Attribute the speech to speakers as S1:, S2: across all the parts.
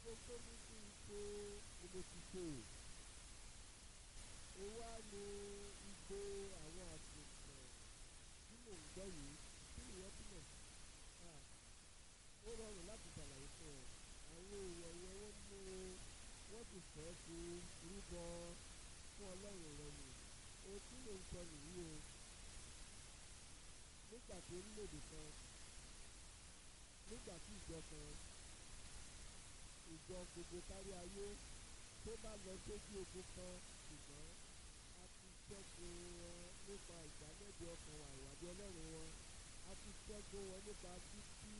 S1: gbogbo tó ní kí n ṣe ni mo ti ṣe ó wá ní igbe àwọn àgùntàn tí mò ń gbọ́ yìí kí nìyẹn túmọ̀ ó rọrùn láti ṣàlàyé fún ọ àwọn èèyàn yẹn wọ́n mú wọ́n sì fẹ́ fi rúbọ fún ọlọ́run rẹ nì ohun tí mò ń sọ nìyí o nígbà tí orílẹ̀-èdè kan nígbà tí ìjọ kan ìjọ gbogbo kárí ayé tó bá lọ sójú ogun kan ṣùgbọ́n a ti ṣẹ́gun wọn nípa ìdálẹ́bi ọkàn wa ìwádìí ọlọ́run wọn a ti ṣẹ́gun wọn nípa títí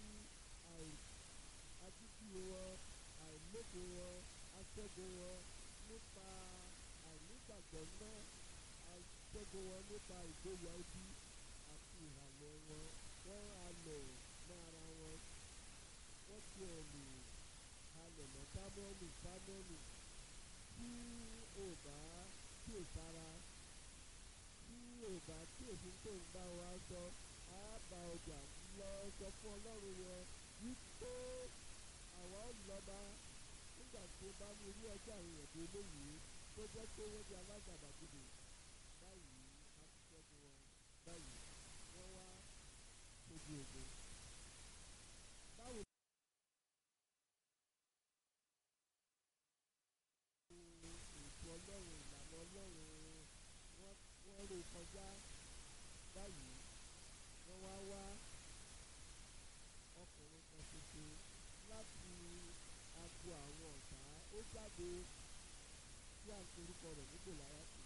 S1: àtìtì wọn àìlóko wọn a ṣẹ́gun wọn nípa àìnígbàgbọ́ náà a ṣẹ́gun wọn nípa ìgboyà ibi àti ìhàlẹ̀ wọn wọ́n halẹ̀ mọ́ ara wọn wọ́n ti ẹ̀ lè halẹ̀ mọ́ sámúẹ́lì sámúẹ́lì tí ò bá tí ò sára tí ò bá tí òfin tó ń bá wa sọ á bá ọjà lọ sọ fún ọlọ́run yẹn wípé àwa ò lọ́ba nígbà tí ó bá ní irú ọjọ́ àwọn èèyàn tó léyìí tó jẹ́ pé wọ́n di alágàbàgebè báyìí a ti ṣẹ́gun wọn báyìí wọ́n wá sójú ogun. báwo ètò ọlọ́run ìlànà ọlọ́run wọ́n wọ́n rò kọjá báyìí wọ́n wá wá ọkùnrin kan ṣoṣo láti agbo àwọn ọ̀tá ó jáde tí à ń porúkọ rẹ̀ ní gòláyàtì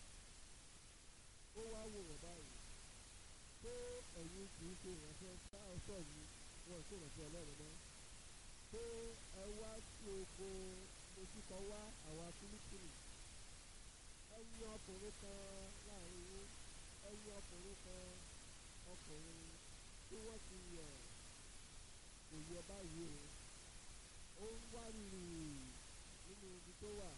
S1: ó wá wò wọ́n báyìí pé ẹ̀yin kì í ṣe ìránṣẹ́ sáọ́sọ̀ mi wọn ò ṣe ìránṣẹ́ ọlọ́run mọ́ pé ẹ wá sí oko ojúkọ wá àwa fílípìnì ẹ̀yin ọkùnrin kan láàrin yín ẹ̀yin ọkùnrin kan ọkùnrin tí wọ́n ti yẹ̀ kò yẹ báyìí o ó ń wá rírì nínú ibi tó wà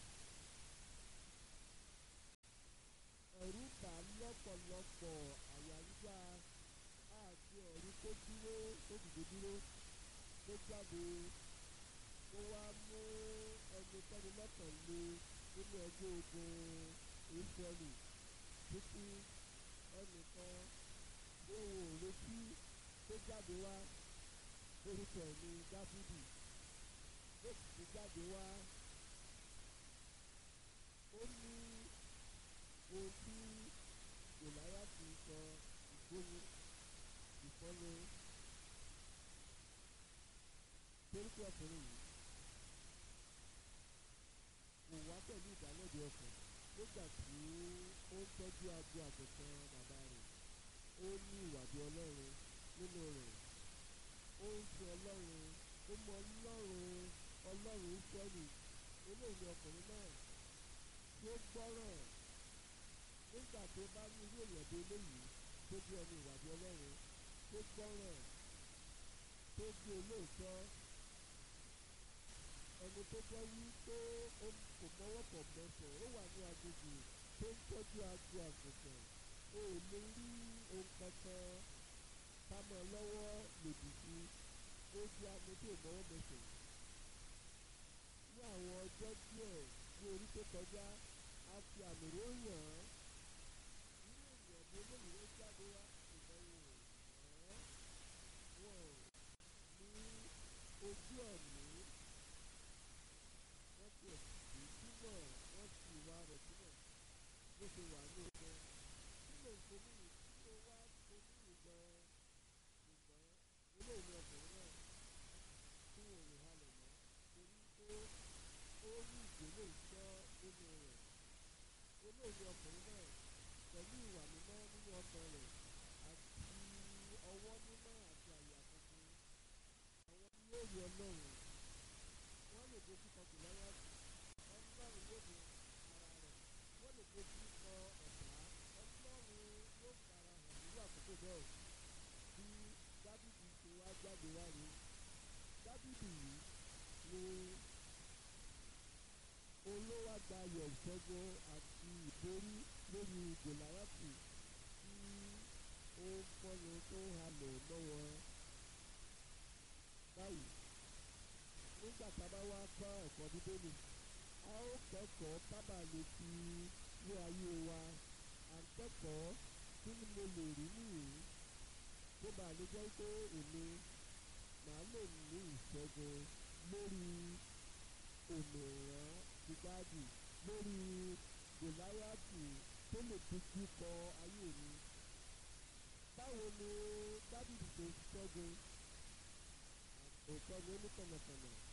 S1: ẹ̀rù bà lọ́pọ̀lọpọ̀ àyà yíyá àti ẹ̀rù tó dúró tó dìde dúró tó jáde ó wá mú ẹnikẹ́ni lọ́kàn lé nínú ẹgbẹ́ ogun ìfẹ́lì títí ẹnìkan tó wò létí tó jáde wá orúkọ ẹ̀ ní dáfídì ó sì ti jáde wá ó ní ohun tí gòláyà ti sọ ìgbóni ìfọ́ni torí pé ọkùnrin yìí kò wá pẹ̀lú ìdálẹ́bi ọkàn nígbà tí ó ń tọ́jú agbo àgùntàn bàbá rẹ̀ ó ní ìwàdí ọlọ́run nínú rẹ̀ ó ń fi ọlọ́run ó mọ ọlọ́run ọlọ́run ìfẹ́lì eléyìí ọkùnrin náà tí ó gbọ́ràn nígbà tó bá ní irú èèyàn bí eléyìí tó bí ẹni ìwàdí ọlọ́run tó gbọ́ràn tó bí olóòótọ́ ẹni tó jẹ́ wípé ó kò mọ́wọ́ pọ̀ mẹ́sàn ó wà ní agbègbè tó ń tọ́jú agbo àgùntàn o ò lè rí ohun kankan kámọ́ lọ́wọ́ lòdì sí ó di agbo tó mọ́wọ́ mẹ́sàn ní àwọn ọjọ́ díẹ̀ ní orí tó kọjá a fi àmì ròyìn án nínú ènìyàn bí eléyìí ló jáde wá ìdánwò ẹ̀ wọ́n ní ojú ẹ̀mí wọ́n ti ẹ̀sìn sílẹ̀ wọ́n ti ìwà rẹ̀ sílẹ̀ bó ṣe wà ní ọgbẹ́ kí ló ń ṣe ní kí ló wá ṣe ní ìgbẹ́ ṣùgbọ́n eléyìí ọkùnrin náà tí wọ́n lè halẹ̀ mọ́ torí pé ó rí ìgbélé ìṣọ́ nínú rẹ̀ eléyìí ọkùnrin náà pẹ̀lú ìwà mímọ́ nínú ọkàn rẹ̀ àti ọwọ́ mímọ́ àti àyà tuntun àwọn tí yóò rí ọlọ́run wọ́n lè dojú kọ gòláyà ọlọ́run yóò di ara rẹ̀ wọ́n lè dojú kọ ọ̀tá ọlọ́run yóò fara hàn nínú àkókò bẹ́ẹ̀ bí dábìdì ṣe wá jáde wá rí dábìdì yìí ni olówó àgbáyọ̀ ìṣẹ́gun àti ìborí lórí gòláyàtì tí ó ń fọ́ni tó ń halẹ̀ lọ́wọ́ báyìí nígbà tá a bá wá kọ́ ẹ̀kọ́ bíbélì a ó kẹ́kọ̀ọ́ kábà lè fi ní ayé wa à ń kẹ́kọ̀ọ́ kí ni mo lè rí nìyí tó bá lè jẹ́ pé èmi màá lè ní ìṣẹ́gun lórí òmìnira gbígbádì lórí gòláyàtì tó lè dojú kọ ayé mi. báwo ni dábìlì tó ṣẹ́gun òótọ́ ni ó ní kànnàkànnà